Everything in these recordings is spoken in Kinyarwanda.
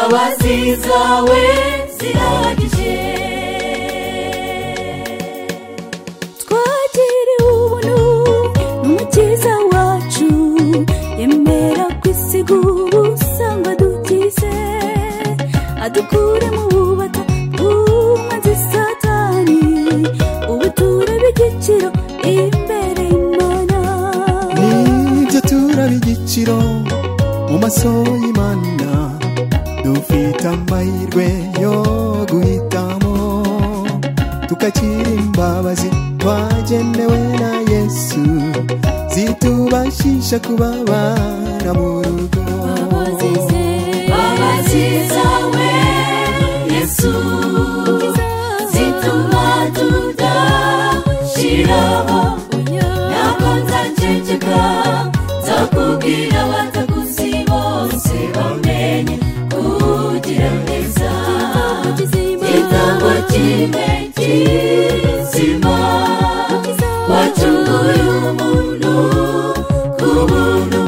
imbabazi zawe zirahagije twagiriwe ubuntu n'umukiza wacu yemera kwisiga ubusanga dukize adukure mu bubata bw'umwanzi satani ubuture bw'igiciro imbere y'imana nibyo turaba igiciro mu maso y'imana dufite amahirwe yo guhitamo tukakira imbabazi twagenewe na yesu zitubashisha kubabara mu rugo imbabazi zawe yesu zituma tudashiraho ntabwo nzaceceka nzakubwira abataguzi bose bamenye kugira neza igitambo kimwe kizima wacunguye umuntu ku buntu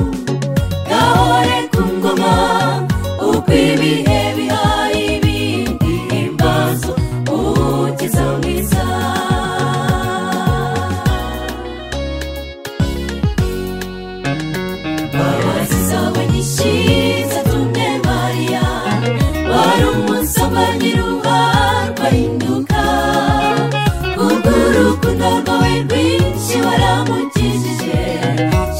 gahore ku ngoma uko ibihe bihaye ibindi ibibazo ukiza mwiza imbabazi zawe nyinshi zatumye mariya wari umusoma nyiruharwa hinduka kubwo urukundo rwawe rwinshi waramukijije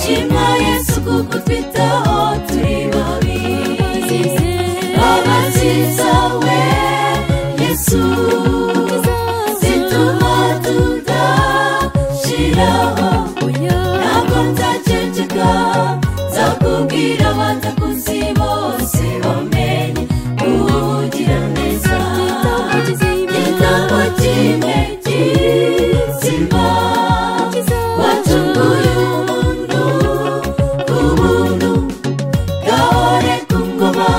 shima yesu kuko twitaho turi babi imbabazi zawe yesu zituma tudashiraho ntabwo nzaceceka nzakubwira abatakuzi bose bamenye kugira neza igitabo kimwe kizima wacunguye umuntu ku buntu gahore ku ngoma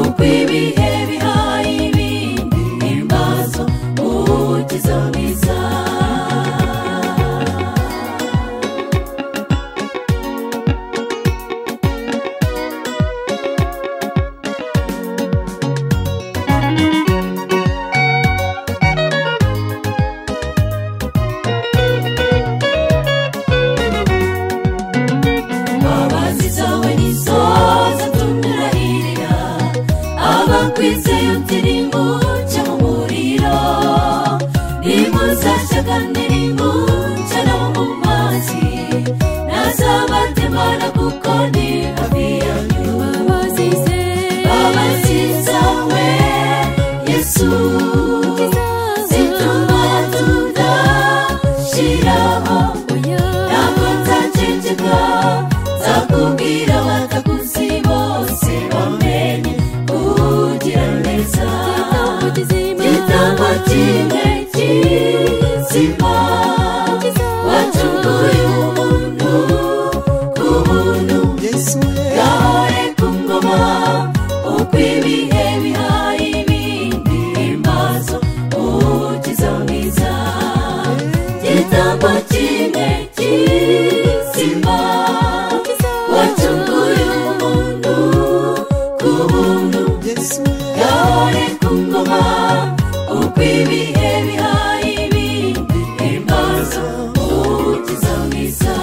uko ibihe bihaye ibindi ibibazo ukiza mwiza imbabazi zawe nizo zatumurahirira abakwizeye uti nimuce mu muriro nimuzashyaka nimuce no mu mazi nazabatemana kuko ni hafi yanyu imbabazi zawe yesu zituma tudashiraho ntabwo nzaceceka nzakubwira abatakuzi bose bamenye kugira neza igitabo kimwe kizima wacunguye umuntu ku buntu yesu we gahore ku ngoma uko ibihe bihaye ibindi ibibazo ukiza mwiza igitabo kimwe kizima wacunguye umuntu ku buntu yesu we gahore ku ngoma uko ibihe bihaye ibindi ibibazo ukiza mwiza